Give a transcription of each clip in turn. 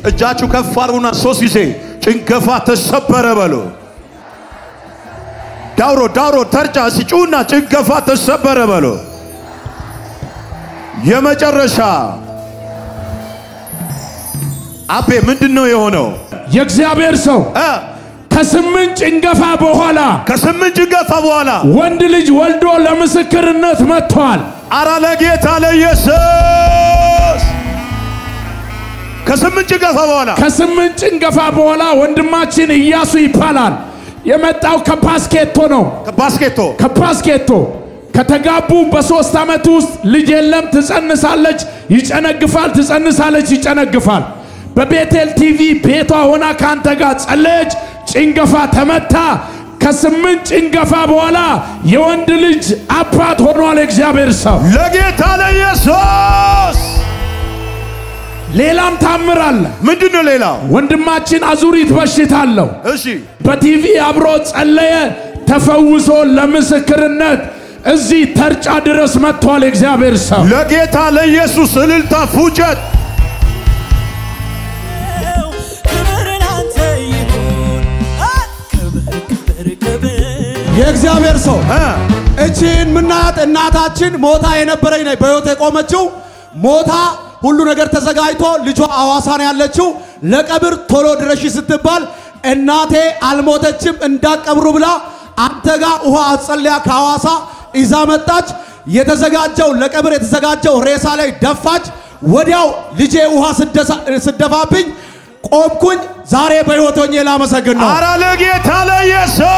እጃችሁ ከፍ አድርጉና ሶስት ጊዜ ጭንገፋ ተሰበረ በሉ። ዳውሮ ዳውሮ ተርጫ ሲጩና ጭንገፋ ተሰበረ በሉ። የመጨረሻ አቤ ምንድን ነው የሆነው? የእግዚአብሔር ሰው እ ከስምንት ጭንገፋ በኋላ ከስምንት ጭንገፋ በኋላ ወንድ ልጅ ወልዶ ለምስክርነት መጥቷል። አራ ለጌታ ለኢየሱስ ከስምንት ጭንገፋ በኋላ ከስምንት ጭንገፋ በኋላ ወንድማችን ኢያሱ ይባላል። የመጣው ከፓስኬቶ ነው። ባስኬቶ ከፓስኬቶ ከተጋቡ በሶስት ዓመት ውስጥ ልጅ የለም። ትጸንሳለች፣ ይጨነግፋል፣ ትጸንሳለች፣ ይጨነግፋል። በቤቴል ቲቪ ቤቷ ሆና ከአንተ ጋር ጸለየች። ጭንገፋ ተመታ። ከስምንት ጭንገፋ በኋላ የወንድ ልጅ አባት ሆኗል። የእግዚአብሔር ሰው ለጌታ ለኢየሱስ ሌላም ታምር አለ። ምንድን ነው ሌላው? ወንድማችን አዙሪት በሽታ አለው። እሺ በቲቪ አብሮ ጸለየ፣ ተፈውሶ ለምስክርነት እዚህ ተርጫ ድረስ መጥቷል። የእግዚአብሔር ሰው ለጌታ ለኢየሱስ እልልታ ፉጨት ክብር ላንተ ይሁን። ክብር ክብር ክብር የእግዚአብሔር ሰው እ እቺን ምናያት እናታችን ሞታ የነበረኝ ነኝ በሕይወት የቆመችው ሞታ ሁሉ ነገር ተዘጋጅቶ ልጇ አዋሳን ያለችው ለቀብር ቶሎ ድረሺ ስትባል እናቴ አልሞተችም እንዳቀብሩ ብላ አንተ ጋር ውሃ አጸልያ ከሐዋሳ ይዛ መጣች። የተዘጋጀው ለቀብር የተዘጋጀው ሬሳ ላይ ደፋች። ወዲያው ልጄ ውሃ ስደሳ- ስደፋብኝ ቆምኩኝ። ዛሬ በሕይወት ሆኜ ላመሰግን ነው። አራ ለጌታ ለኢየሱስ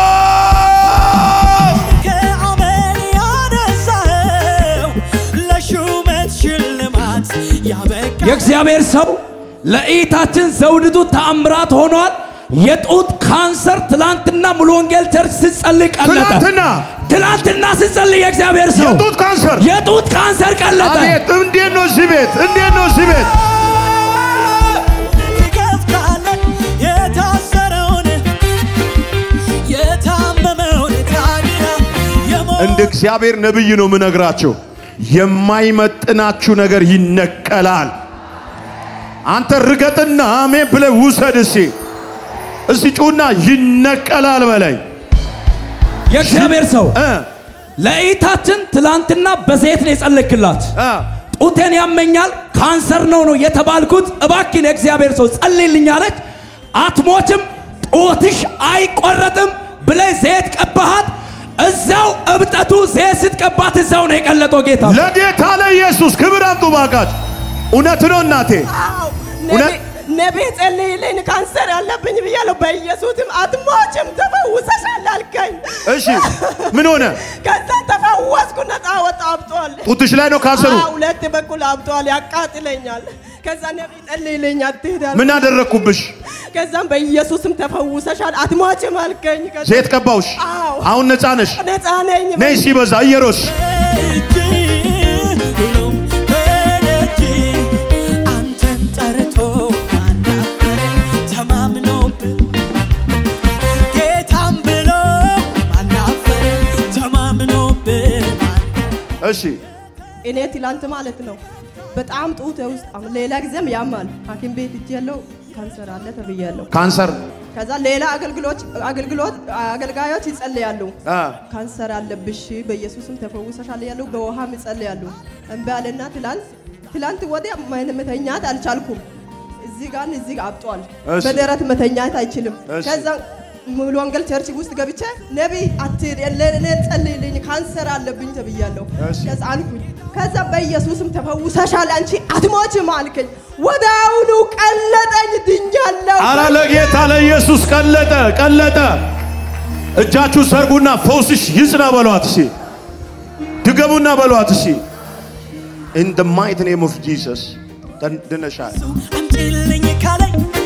ከአመል ያነሳኸው ለሹመት ሽልማት ያበቃ የእግዚአብሔር ሰው ለእይታችን ዘውድቱ ተአምራት ሆኗል። የጡት ካንሰር ትላንትና ሙሉ ወንጌል ቸርች ስጸልይ ቀለጠ። ትናንትና ትላንትና ስጸልይ የእግዚአብሔር ሰው የጡት ካንሰር የጡት ካንሰር ቀለጠ። አቤት! እንዴት ነው እዚህ ቤት? እንዴት ነው እዚህ ቤት? ትከፍታለህ የታሰረውን የታመመውን ታዲያ የሞ- እንደ እግዚአብሔር ነብይ ነው የምነግራቸው። የማይመጥናችሁ ነገር ይነቀላል። አንተ ርገጥና አሜን ብለህ ውሰድ። እስቲ እስቲ ጩና ይነቀላል በለኝ የእግዚአብሔር ሰው እ ለእይታችን ትላንትና በዘይት ነው የጸለይክላት። እ ጡቴን ያመኛል ካንሰር ነው ነው የተባልኩት። እባክን የእግዚአብሔር ሰው ጸልይልኝ አለች። አትሞችም፣ ጡትሽ አይቆረጥም ብለህ ዘይት ቀባሃት። እዛው እብጠቱ ዘይት ስትቀባት እዛው ነው የቀለጠው ጌታ ለጌታ ለኢየሱስ ክብር አምጡ ባካች። እውነት ነው እናቴ፣ እውነት ነቢ ጸልይልኝ ካንሰር አለብኝ ብያለሁ። በኢየሱስም አትሞችም ተፈውሰሻል አልከኝ። እሺ ምን ሆነ? ከዛ ተፈወስኩ፣ ነፃ ወጣ፣ አብጧል። ጡትሽ ላይ ነው ካንሰሩ? አዎ፣ ሁለት በኩል አብጧል፣ ያቃጥለኛል። ከዛ ነቢ ጸልይልኝ አትሄዳል። ምን አደረግኩብሽ? ከዛም በኢየሱስም ተፈውሰሻል አትሞችም አልከኝ። ከዛ ዘይት ቀባውሽ? አዎ። አሁን ነፃ ነሽ? ነፃ ነኝ። ነይ ሲበዛ እየሮስ እጅ ሁሉም በደጅ አንተን ጠርቶ ማናፈረ ተማምኖብህ ጌታም ብሎ ማናፈረ ተማምኖብህ እሺ እኔ ትላንት ማለት ነው በጣም ጡቴ ውስጥ አሁን ሌላ ጊዜም ያማል። ሐኪም ቤት እጅ ያለው ካንሰር አለ ተብያለሁ። ካንሰር ከዛ ሌላ አገልግሎት አገልግሎት አገልጋዮች ይጸልያሉ። አ ካንሰር አለብሽ በኢየሱስም ተፈውሰሻል ያሉ በውሃም ይጸልያሉ። እምቢ አለና ትላንት ትላንት ወዲያ ምን- መተኛት አልቻልኩም። እዚህ ጋር እዚህ ጋር አብጧል። እሺ። በደረት መተኛት አይችልም። እሺ። ከዛ ሙሉ ወንጌል ቸርች ውስጥ ገብቼ ነቢይ አትሄድ ለእኔ ጸልይልኝ ካንሰር አለብኝ ተብያለሁ። እሺ። ከዛ አልኩኝ። ከዛ በኢየሱስም ተፈውሰሻል አንቺ አትሞችም አልከኝ። ወዲያውኑ ቀለጠኝ፣ ድኛለሁ። አረ ለጌታ ለኢየሱስ ቀለጠ ቀለጠ። እጃችሁ ሰርጉና ፈውስሽ ይጽና በሏት እሺ። ድገሙና በሏት እሺ። ኢን ደ ማይት ኔም ኦፍ ጂሰስ ድነሻል። አምጪልኝ ካለኝ